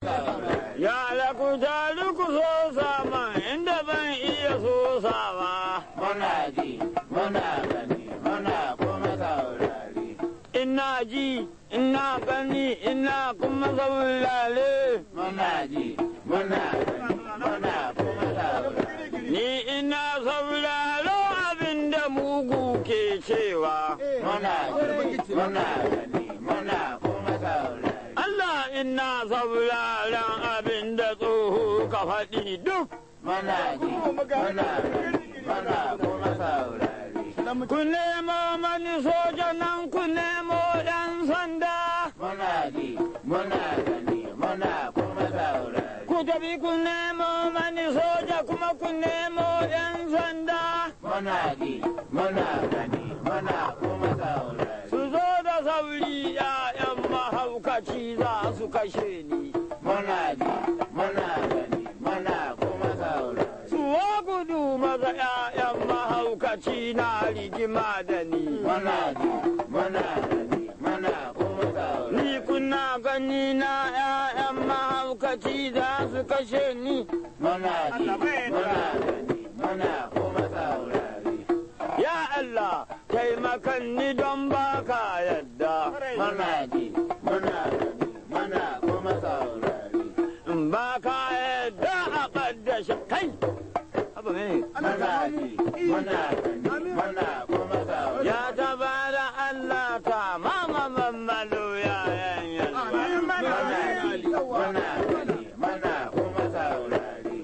Ya laku taru ku so sama inda ban iya so sama. Muna ji, muna gani, muna kuma saurari. Ina ji, ina gani, ina kuma saurare. Muna ji, muna gani, muna kuma saurari. Ni ina sauraro abin da mugu ke cewa. Muna ji, muna gani, muna kuma saurari. Allah ina sauraron abin da tsoho ka faɗi duk. Muna ji, muna gani, muna kuma saurari. Ku nemo mani soja nan ku nemo ɗan sanda. Muna ji, muna gani, muna kuma saurari. Ku tafi ku nemo mani soja kuma ku nemo ɗan sanda. Muna ji, muna gani, muna kuma saurari. Su zo da sauri ‘ya'yan mahaukaci za su kashe ni. Muna ji, muna gani, muna kuma saurari. Su wa gudu maza ‘ya'yan mahaukaci na rigima da ni. Muna ji, muna gani, muna kuma saurari. Ni kuna gani na ‘ya'yan mahaukaci za su kashe ni. Muna ji, muna gani, muna kuma saurari. Ya Allah, taimakan ni don baka yadda. Muna ji, muna gani, muna kuma saurari. In baka yadda a ƙaddashe kai. Haba me? Muna ji, muna gani, muna kuma saurari. Ya tabara Allah ta mama mammalo ya yan yalwa. Muna ji, muna gani, muna kuma saurari.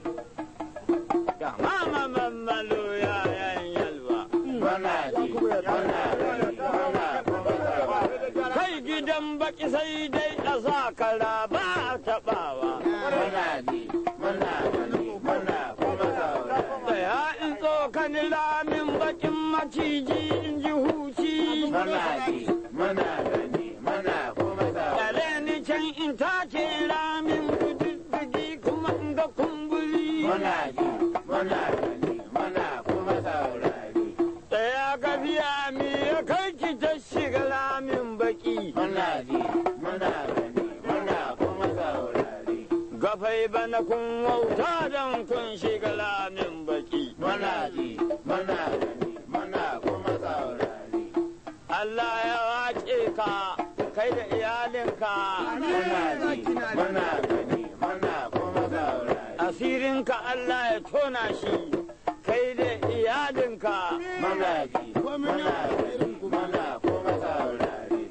Ya mama mammalo ya yan yalwa. Muna ji, muna gani, muna kuma saurari. Kai gidan baki sai dai a sa kara ba a taɓawa. Muna ji, muna gani, muna kuma saurari. Tsaya in tsokani lamin bakin maciji in ji huci. Muna ji, muna gani, muna kuma saurari. Yale ni can in tace lamin kududdudi kuma in ga kumburi. Muna ji, muna gani, muna kuma saurari. Tsaya ka biya mi ya kai ki ta shiga lamin baki. Muna ji, muna gani, muna kuma saurari. Gafai bana kun wauta don kun shiga lamin baki. Muna ji, muna gani, muna kuma saurari. Allah ya wace ka kai da iyalinka. Muna ji, muna gani, muna kuma saurari. Asirinka Allah ya tona shi kai da iyalinka. Muna ji, muna gani, muna kuma saurari.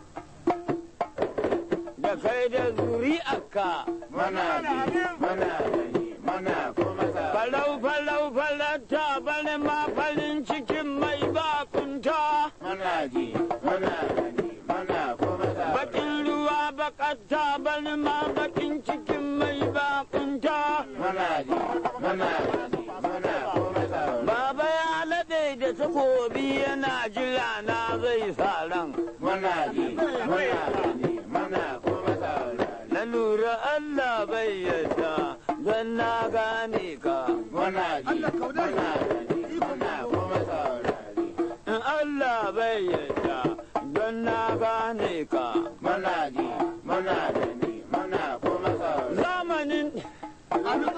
Da kai da zuri'arka. Muna ji, muna gani, muna kuma saurari. Falau falau falata bane ma farin cikin mai bakunta. Muna ji, muna gani, muna kuma saurari. Bakin ruwa bakatta bane ma bakin cikin mai bakunta. Muna ji, muna gani, muna kuma saurari. Baba ya laɗe da takobi yana jira na zai sa ran. Muna ji, muna gani, muna kuma saurari. Na lura Allah bai yadda don na gane ka. Muna ji, muna gani, muna kuma saurari. In Allah bai yadda don na gane ka. Muna ji, muna gani, muna kuma saurari. Zamanin Muna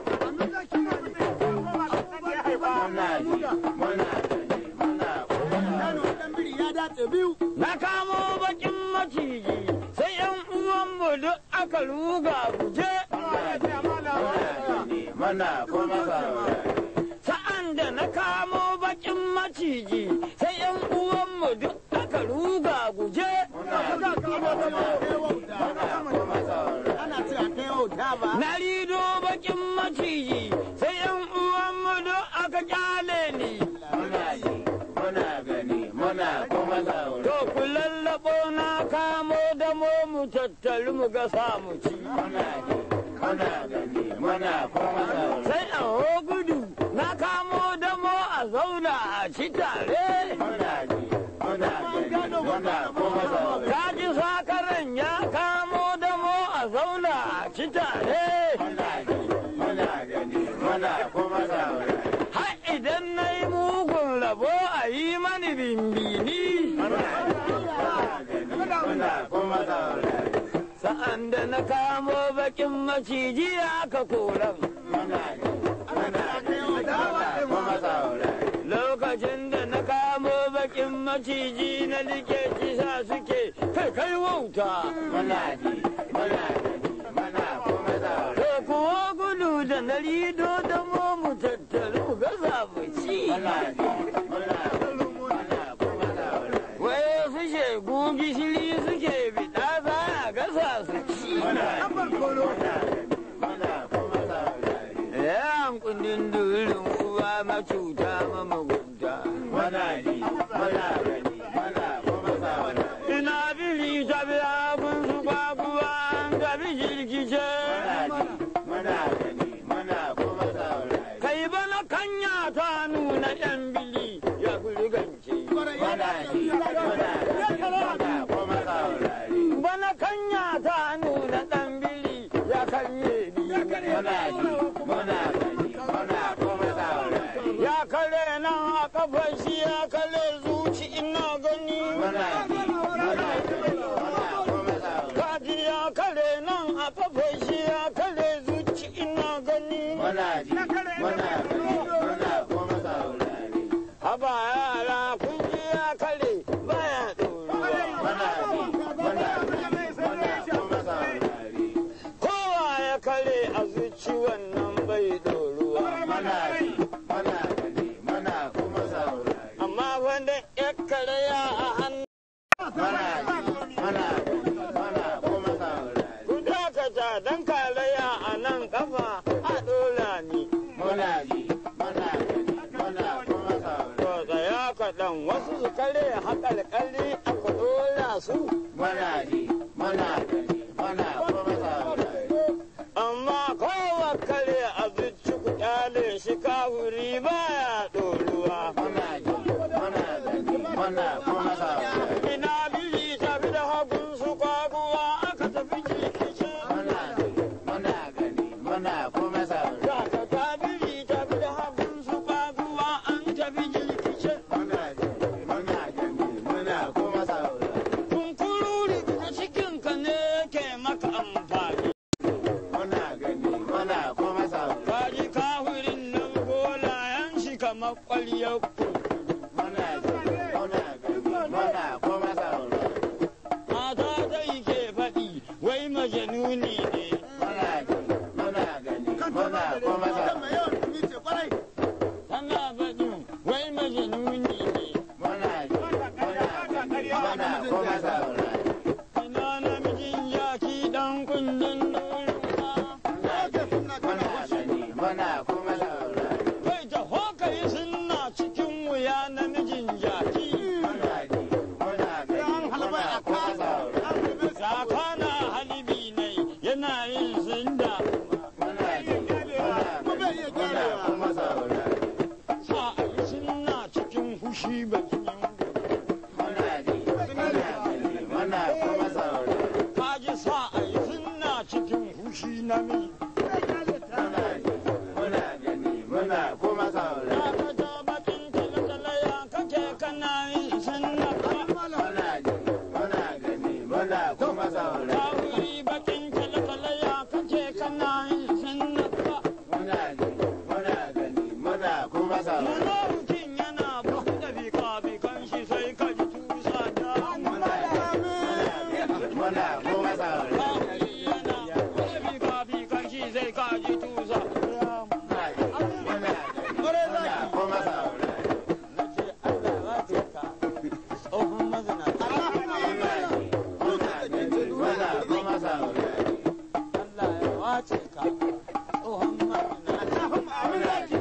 ji, muna gani, muna kuma saurari. na kamo bakin maciji sai yan uwanmu duk aka ruga guje. Muna kuma saurari. Sa'an da na kamo bakin maciji sai yan uwanmu duk aka ruga guje. Muna kuma saurari. Na rido bakin maciji sai yan uwanmu duk aka kyale ni. Muna ji, muna gani, muna kuma saurari. To ku lallabo na kamo da mu mu tattali mu ga samu ci. Muna ji, muna gani, muna kuma saurari. Sai a ho gudu na kamo da mu a zauna a ci tare. Muna ji, muna gani, muna kuma saurari. Kaji sakaran ya kamo da mu a zauna a ci tare. Muna ji, muna gani, muna kuma saurari. Har idan na yi mugun rabo a yi mani bimbini. Muna ji, muna gani, muna kuma saurari. Sa'an da na na kamo bakin maciji aka koran. muna ji muna gani muna kuma saurari Lokacin da na kamo bakin maciji na like kisa suke kai kai wauta. muna ji muna gani muna kuma saurari To kuwa gudu da na rido da mu tattaru gasa mu ci. muna ji muna gani muna kuma saurari Wai su shegu gishiri suke biɗa za a gasa su ci. muna ji muna gani muna kuma saurari Yan kundin durin uwa macuta mamagunta. muna ji muna gani muna kuma saurari Ina bili ta biya kun su kwakuwa an tafi jirgice. muna gani muna kuma saurari Kai bana kanya ta nuna yan bili ya gulgance. muna ji muna gani muna kuma saurari Bana kanya ta nuna ɗan bili ya karye ni. muna ji muna gani muna kuma saurari Ya kare nan a kafar shi ya kare zuci ina gani. muna ji muna gani muna kuma saurari Kaji ya kare nan a kafar shi ya kare zuci ina gani. muna ji muna gani muna kuma saurari Haba yara kun ji ya kare baya ɗoruwa. muna ji muna gani muna kuma saurari Kowa ya kare a zuci wannan bai ɗoruwa. muna ji muna gani muna kuma saurari Amma wanda ya kare ya a hannu. muna ji muna gani muna kuma saurari Ku dakata don karaya a nan kafa a ɗora ni. muna ji muna gani muna kuma saurari To tsaya kaɗan wasu su kare haƙalƙali aka ɗora su. muna ji muna gani muna kuma saurari Amma kowa kare a zuci ku ƙyale shi kafuri baya ɗoruwa. muna ji muna gani muna kuma saurari Ina bili tafi da hagun su kwaguwa aka tafi jirkice. muna ji muna gani muna kuma saurari Kaka ta bili tafi da hagun su kwaguwa an tafi jirkice. muna ji muna gani muna kuma saurari Kunkururi da cikinka ne ke maka amfani. muna gani muna kuma saurari Kaji kafirin nan golayen shi kamar ƙwaryar muna ji muna gani muna kuma saurari mata dai ke faɗi wai majanuni ne. muna ji muna gani muna kuma saurari Tana faɗi wai majanuni ne. muna ji muna gani muna kuma saurari Ina namijin yaki ɗan kundin nuruwa. muna ji muna gani muna kuma saurari Kai ta hoka yi suna cikin wuya namijin yaki. muna ji muna gani muna kuma saurari Kaka na halibi ne yana yin zinda. muna ji muna gani muna kuma saurari Sa a yi suna cikin fushi bakin yin muna ji muna gani muna kuma saurari Kaji sa a yi suna cikin fushi namiji. muna ji muna gani muna kuma saurari Kaka ta bakin talatala ya kake kana yin sunna ka. muna ji muna gani muna kuma saurari Ta wuri bakin talatala ya kake kana yin sunna ka. muna ji muna gani muna kuma saurari Munafikin yana buɗe bika-bikan shi sai ka ji tusa da. muna kuma saurari Kafiri yana buɗe bika-bikan shi sai ka ji tusa. muna muna kuma saurari Nace Allah ya ce ka tsohon mazinaci. muna gani muna kuma saurari Allah ya wace ka tsohon mazinaci.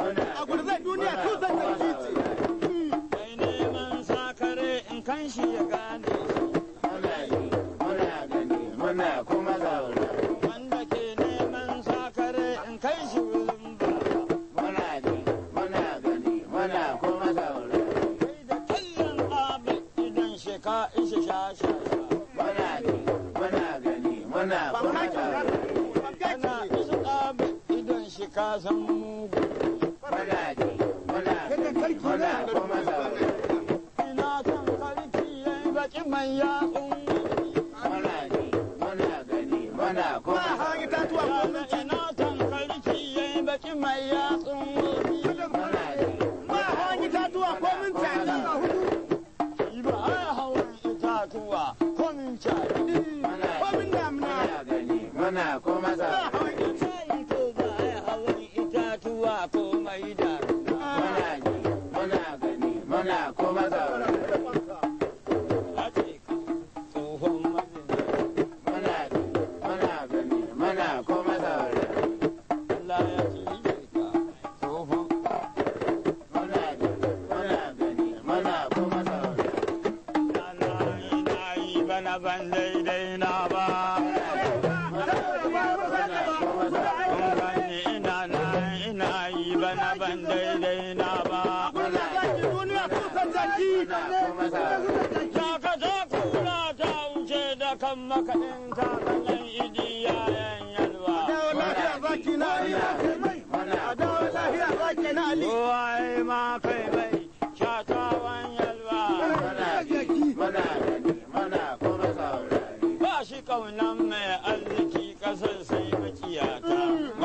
Mai neman sakare in kan shi ya gane shi. muna ji muna gani muna kuma saurari Wanda ke neman sakare in kai shi wurin baba. muna ji muna gani muna kuma saurari Kai da kallon abin idan shi ka ishe sha sha sha. muna ji muna gani muna kuma saurari Kana isa abin idan shi ka san mugu. muna ji muna gani muna kuma saurari Ina son karki yayi baki mai yatsun. muna ji muna gani muna muna kuma saurare. Sai ko ba a hawan itatuwa ko mai da Muna ji, muna gani, muna kuma saurare. a ce ka tsohon mazinaci. Muna ji, muna gani, muna kuma saurare. Allah ya cije ka tsohon Muna ji, muna gani, muna kuma saurare. Ana ina yi bana ban daidai na ba. Kun gani ina na ina yi bana ban daidai na ba. Shaka ta kura ta wuce da kan makaɗin kakannin idi yayan yalwa. Kowa ma kai mai shatawan yalwa. Ba shi kaunan mai arziki ƙasar sai makiyata.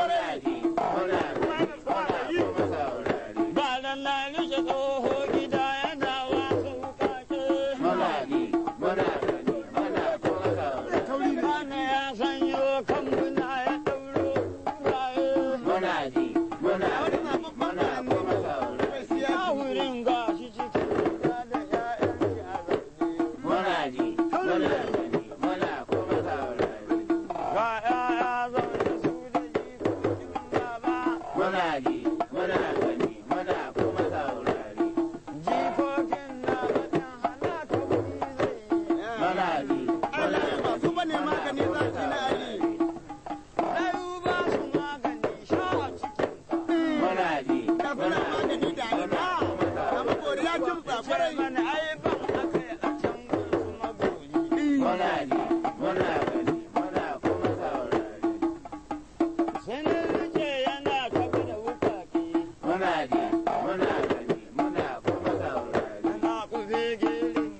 Ba nan na rike tsoho gida yana wasu wukake. Bana ya sanyo kambuna ya ɗauro raye. Ya wurin gashi cikin gida da ‘ya'yan Ga ‘ya'ya zaune su da jikokin baba. Jikokin na baɗin halaka wuri zai yi. Ɗayu ba su magani sha a cikin Sai mana ai ban aka yi a can gun su magori. Sai na rike yana taɓa da wukake. Yana kufe girin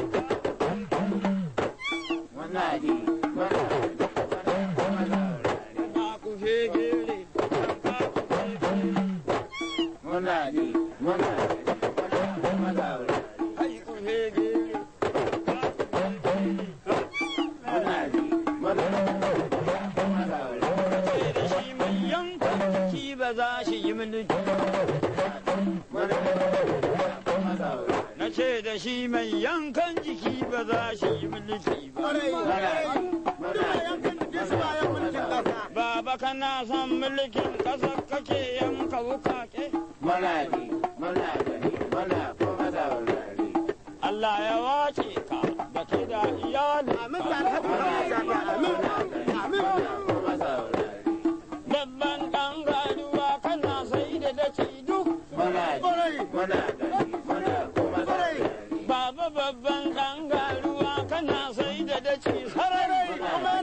yana kufe girin. Yana kufe girin. Ai kufe girin. Ce da shi mai yanka shi ba za shi yi mulki. Na ce da shi mai yankan jiki ba za shi yi mulki ba. Baba kana son mulkin ƙasar kake yanka wukake. Muna ji, muna gani, muna kuma saurari. Allah ya wace ka da ke da iyali. kuma saurari. Dabban ɗan gaduwa kana sai da daci duk. Muna ji, muna gani, muna kuma saurari. Baba babban ɗan garuwa kana sai da daci sarari.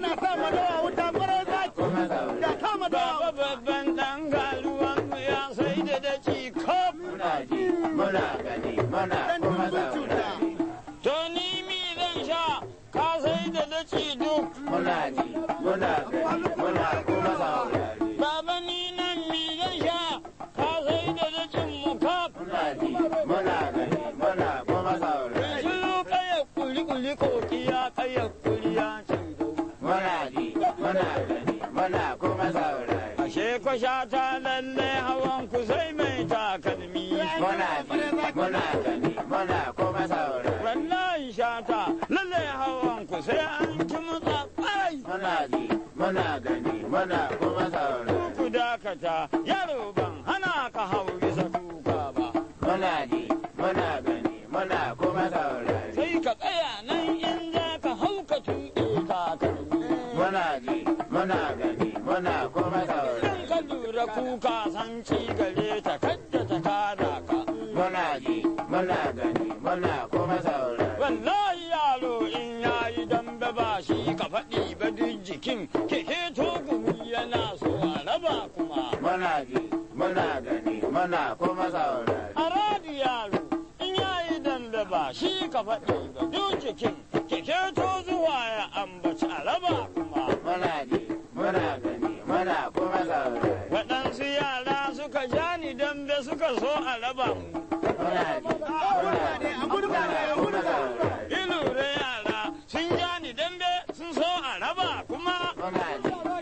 Kuma saurari. Baba babban ɗan garuwan mu ya sai da daci kaf. Muna ji, muna gani, muna kuma saurari. To ni mi zan sha ka sai da daci duk. Muna ji, muna gani, muna kuma saurari. Baba ni nan mi zan sha ka sai da dacin mu kaf. Muna ji, muna gani, muna kuma saurari. Shiru kaya kuli kuli kokiya kaya kuli ya ce dau. Muna ji, muna gani, muna kuma saurari. Ashe ko sha ta lalle hawan ku sai mai takalmi. Muna ji, muna gani, muna kuma saurari. Wallahi sha ta lalle hawan ku sai an ci mutsa kwarai. Muna ji, muna gani, muna kuma saurari. Ku dakata yaro ban hana ka hau bisa kuka ba. Muna ji, muna gani, muna kuma saurari. Sai ka tsaya nan in za ka hau ka tuɗe takalmi. Muna ji, muna gani, muna kuma saurari. Idan ka lura kuka san ci gare ta kadda ta kada ka. Muna ji, muna gani, muna kuma saurari. Wallahi yaro in yayi dambe ba shi ka faɗi ba duk jikin keke to gumi yana so a raba kuma. Muna ji, muna gani, muna kuma saurari. A radi yaro in yayi dambe ba shi ka faɗi ba duk jikin keke to zuwa ya ambaci a raba kuma. Muna ji, muna gani, muna kuma saurari. Waɗansu yara suka ja ni dambe suka so a raba mu. Muna ji, muna gani, muna kuma saurari. Ilure yara sun ja ni dambe sun so a raba kuma. Muna ji,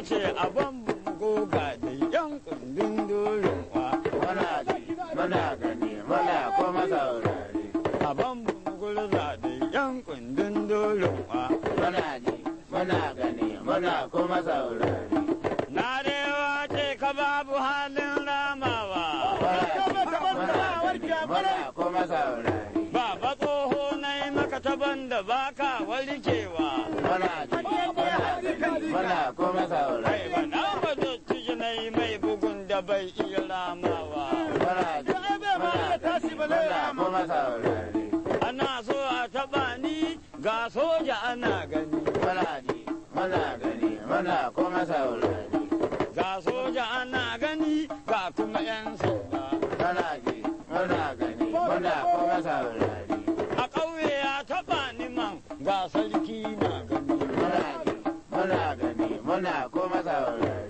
ce a ban goga da yan kundin dorin wa muna ji muna gani muna kuma saurare a ban gurza da yan kundin dorin wa muna ji muna gani muna kuma saurare na rewa ce ka babu halin ramawa muna kuma saurare baba tsoho na yi maka taban da baka warkewa muna ji muna gani muna kuma kai saurare ba na ba dottijo na yi mai bugun da bai iya ramawa muna ji muna kuma saurare ana so a taba ni ga soja ana gani muna ji muna gani muna kuma saurare ga soja ana gani ga kuma yan sanda muna ji muna gani muna kuma saurare a ƙauye ya taba ni man ga sarki na gani muna ji muna gani muna kuma saurare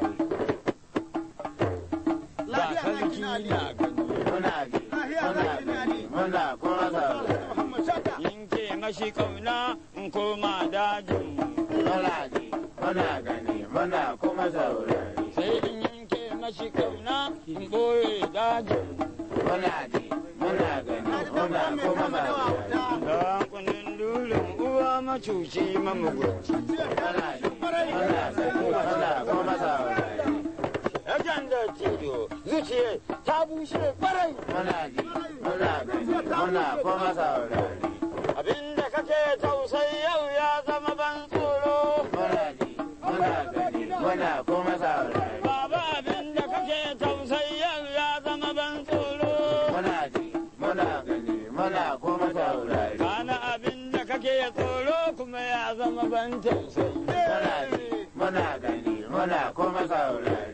ga sarki na gani muna ji muna gani muna kuma saurare yanke mashi kauna in koma dajin muna ji muna gani muna kuma saurare sai in yanke mashi kauna in ɓoye dajin muna ji muna gani muna kuma saurare da kunin dulin uwa macuci mamugunci muna ji muna gani muna kuma saurare Yakan da cido zuciya ta bushe kwarai muna ji muna gani muna kuma saurare abinda kake tausayi yau ya zama ban tsoro muna ji muna gani muna kuma saurare baba abinda kake tausayi yau ya zama ban tsoro muna ji muna gani muna kuma saurare kana abinda kake tsoro kuma ya zama ban tausayi muna ji muna gani muna kuma saurare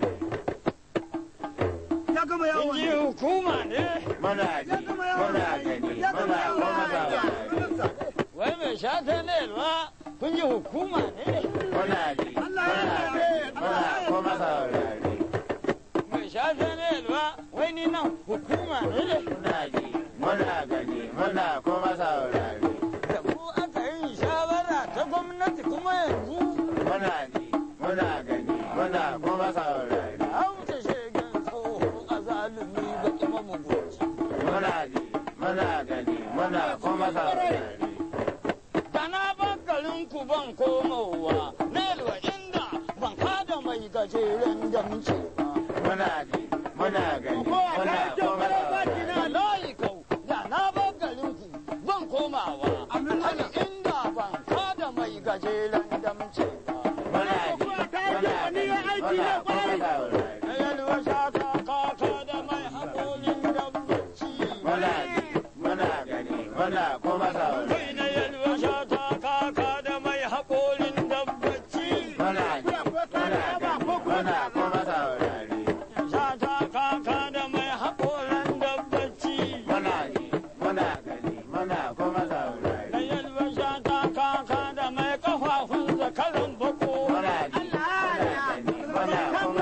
in ji hukuma ne muna ji muna gani muna kuma saurare wai mai shata ne ba kun ji hukuma ne muna ji muna gani muna kuma saurare mai shata ne ba wai ni nan hukuma ne muna ji muna gani muna kuma saurare da ku aka yi shawara ta gwamnati kuma yanzu muna ji muna gani muna kuma saurare a wuce shegen tsoho a zalumi ba kuma mugunci muna ji muna gani muna kuma saurare da na ban garin ku ban komowa nelwa inda ban kada mai gajeren damce ba muna ji muna gani muna kuma saurare da layi kau da na ban garin ku ban komawa hali inda ban kada mai gajeren damce ba muna ji muna gani muna kuma saurare na yalwa shata kaka da mai haƙorin dabbaci muna ji muna gani muna kuma saurare kai na yalwa shata kaka da mai haƙorin dabbaci muna ji muna gani muna kuma saurare shata kaka da mai haƙorin dabbaci muna ji muna gani muna kuma saurare na yalwa shata kaka da mai kafafun zakaran bako muna ji muna gani muna kuma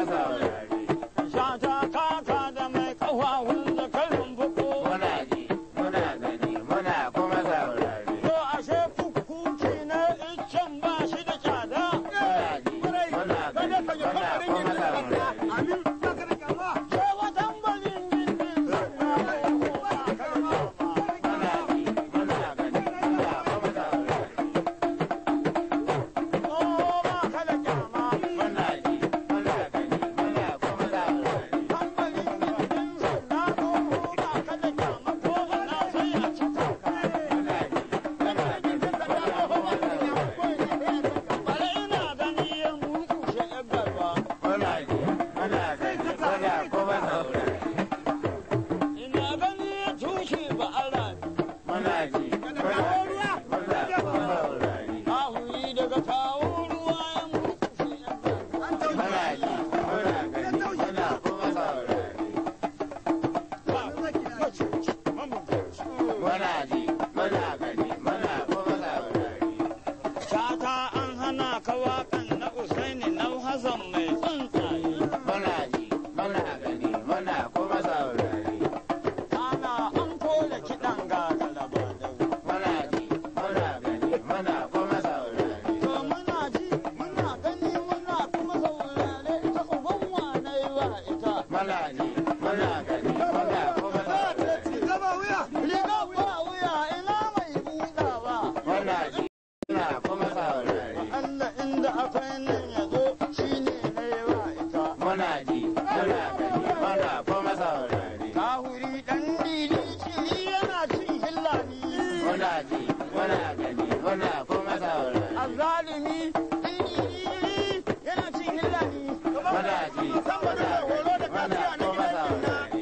da akwai nan ya zo shi ne na yawa ita. muna ji muna gani muna kuma saurari Kahuri ɗan dili shiri yana cin hillani. muna ji muna gani muna kuma saurari Azalimi ɗan dili yana cin hillani. muna ji muna gani muna kuma saurari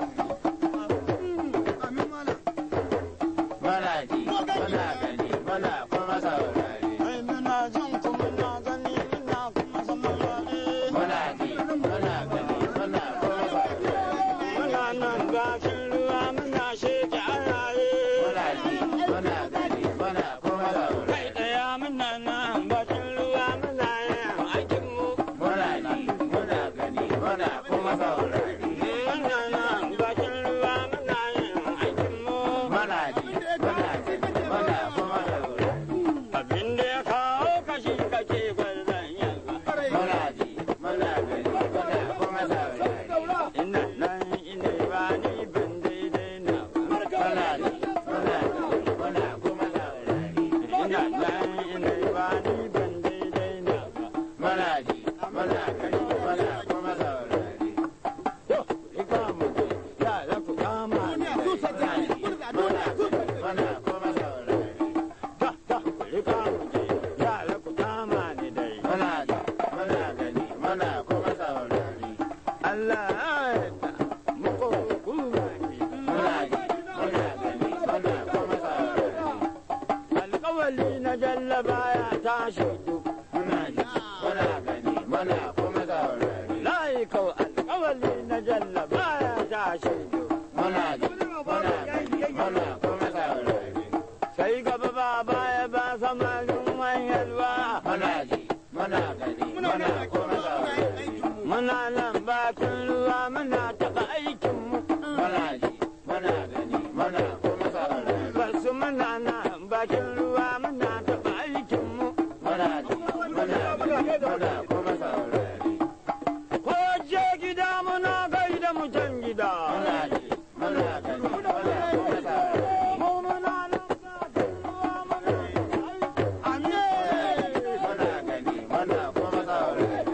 muna ji muna gani muna kuma saurari Ai muna jin kuma na gani muna kuma saurare. muna ji muna gani muna kuma saurari Muna nan bakin ruwa muna sheke ayaye. muna ji muna gani muna kuma saurari Kai ɗaya muna nan bakin ruwa muna yin aikin mu. muna ji muna gani muna kuma saurari Muna nan bakin ruwa muna yin aikin mu. muna ji muna gani muna kuma saurari Abin da ya kawo kashi kake gwazon yanzu. muna ji muna gani muna kuma saurari Ina nan ina ba ni ban daidai na ba. muna ji muna gani muna kuma saurari Ina nan ina ba ni ban daidai na ba. muna ji muna gani muna kuma saurari To, ika mu je, yara ku kama ni. muna ji muna gani muna kuma saurari Ta, ta, ika mu je, yara ku kama ni dai. muna ji muna gani muna kuma saurari Allah ya yarda, muku hukuma ne. muna ji muna gani muna kuma saurari Alƙawali na jallaba ya tashi duk. muna ji muna gani muna kuma saurari Layi kau alƙawali na jallaba ya tashi duk. muna ji muna gani muna kuma saurari Sai gaba ba baya ba samarin wanyarwa. muna ji muna gani muna kuma saurari Muna nan bakin ruwa muna taɓa aikinmu. muna ji muna gani muna kuma saurari Basu muna nan bakin ruwa muna taɓa aikinmu. muna ji muna gani muna kuma saurari Ko je gida muna gaida mutan gida. muna ji muna gani muna kuma saurari Mu muna nan bakin ruwa muna taɓa aikinmu. muna gani muna kuma saurari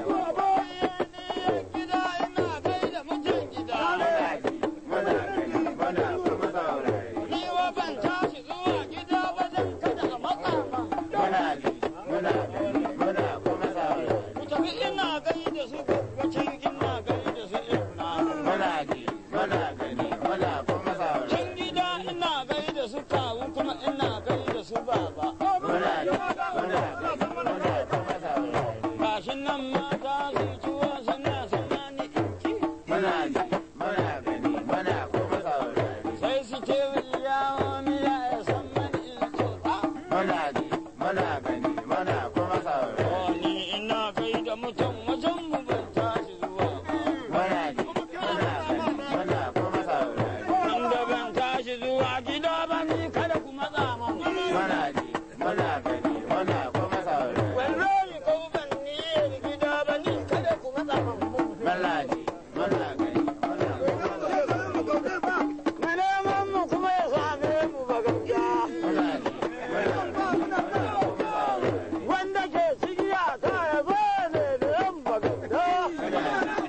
Gida ina gaida mutan gida. muna ji muna gani muna kuma saurari Ni wa ban tashi zuwa gida ba dan kada a matsa ba. muna ji muna gani muna kuma saurari Ku tafi ina gaida su gwaggwacin ina gaida su ina. muna ji muna gani muna kuma saurari Can gida ina gaida su kawu kuma ina gaida su baba. muna ji muna gani muna kuma saurari Gashi nan mata su ciwo suna suna ni inci. muna ji muna gani muna kuma saurari Sai su ce yawo miya ya san mani in tsotsa. muna ji muna gani muna kuma saurari Oh, ni ina gaida mutum wajen mu ban tashi zuwa ba. muna ji muna gani muna kuma saurari Inda ban tashi zuwa gida ba ni kada ku matsa man. muna ji muna gani muna kuma saurari Wallahi ko ban ni gida ba ni kada ku matsa man. muna ji muna gani muna kuma saurari Na neman mu kuma ya same mu ba gaskiya. muna ji muna gani muna kuma saurari Wanda ke cikiya ta ya zo ne da yan ba gaskiya. muna ji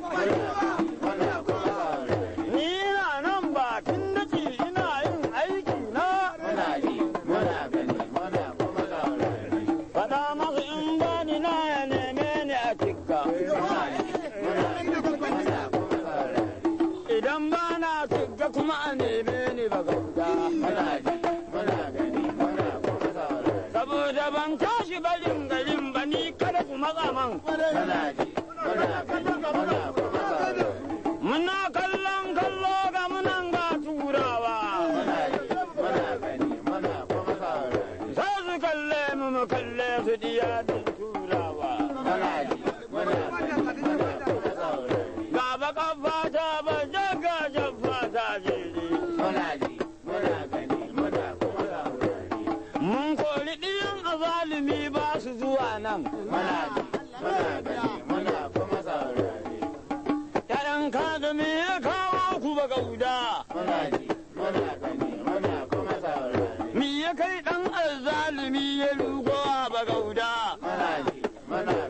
muna kuma saurari Ni ina nan bakin daci ina yin aiki na. muna ji muna gani muna kuma saurari Faɗa masu in bani na ya neme ni a cikka. muna ji muna gani muna kuma saurari Idan ba na cikka kuma a neme ni ba gaskiya. muna ji muna gani muna kuma saurari Saboda ban tashi barin garin ba ni kada ku matsa man. muna ji muna gani muna kuma saurari Muna kallon kallo ga munan ga turawa. muna ji muna gani muna kuma saurari Za su kalle mu mu kalle su diya din turawa. muna ji muna gani muna kuma saurari Ga baka fata ba jaga fata jere. muna ji muna gani muna kuma saurari Mun kori ɗiyan azalimi ba su zuwa nan. muna ji muna gani muna kuma saurari ‘Ya'yan kadami ya kawo ku ba gauda. muna ji muna gani muna kuma saurari Mi ya kai ɗan azalimi ya rugo a ba gauda. muna ji muna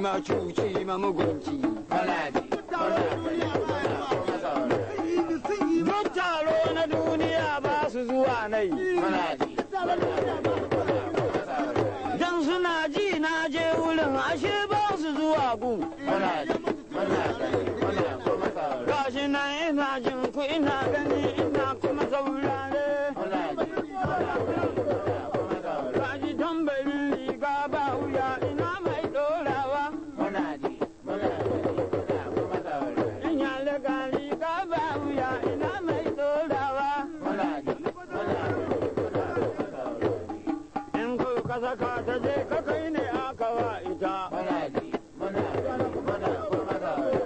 macuci mamugunci muna ji muna gani muna kuma saurari Duk taro na duniya ba su zuwa nai. muna ji muna gani muna kuma saurari Dan suna ji na je wurin ashe ba su zuwa gu. muna ji muna gani muna kuma saurari Gashi nan ina jin ku ina gani ina kuma saurare. muna ji muna gani muna kuma saurari Gashi tambarin riga ba wuya ina mai dorawa. muna ji muna gani muna kuma saurari In ya lega riga ba wuya ina mai dorawa. muna ji muna gani muna kuma saurari In ku ka saka ta je ka kai ne aka wa ita. muna ji muna gani muna kuma saurari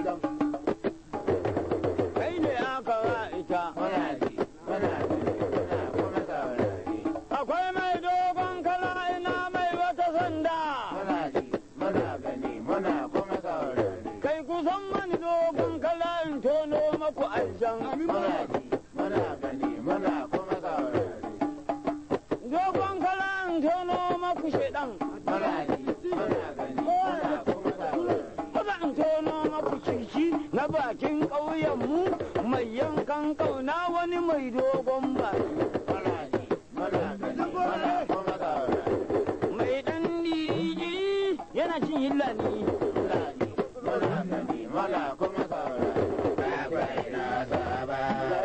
Kai ne aka wa ita. muna ji muna gani muna kuma saurari Akwai mai dogon kala ina mai wata sanda. muna ji muna gani muna kuma saurari Kai kusan mani dogon kala in tono maku aljan. muna ji muna gani muna kuma saurari Dogon kala in tono maku shedan. muna ji muna gani muna kuma saurari Kuma in tono maku kirki na bakin ƙauyenmu mai yankan ƙauna wani mai dogon baki. muna ji muna gani muna kuma saurari Mai ɗan diri yana cin hillani. muna ji muna gani muna kuma saurari bakwai na saba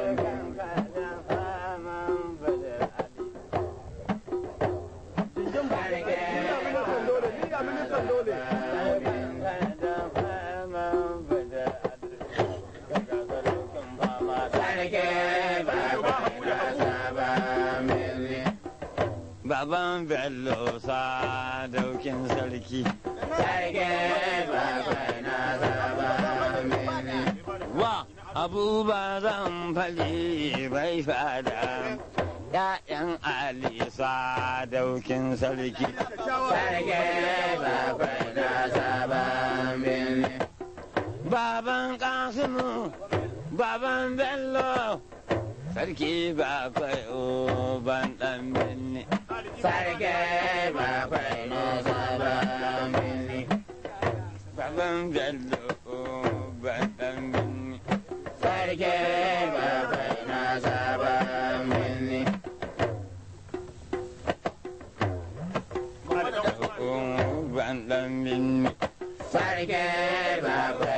sarki bakwai na saba mili Baban Bello sadaukin sarki. sarki bakwai na saba mili Wa abuba zan fali bai fada. ‘Ya'yan Ali sadaukin sarki. sarki bakwai na saba mili Baban Kasimu, baban Bello, sarki bakwai uban ɗan binni. sarki bakwai na saba mili Baban Bello uban ɗan binni. sarki bakwai na saba mili Uban ɗan binni. sarki bakwai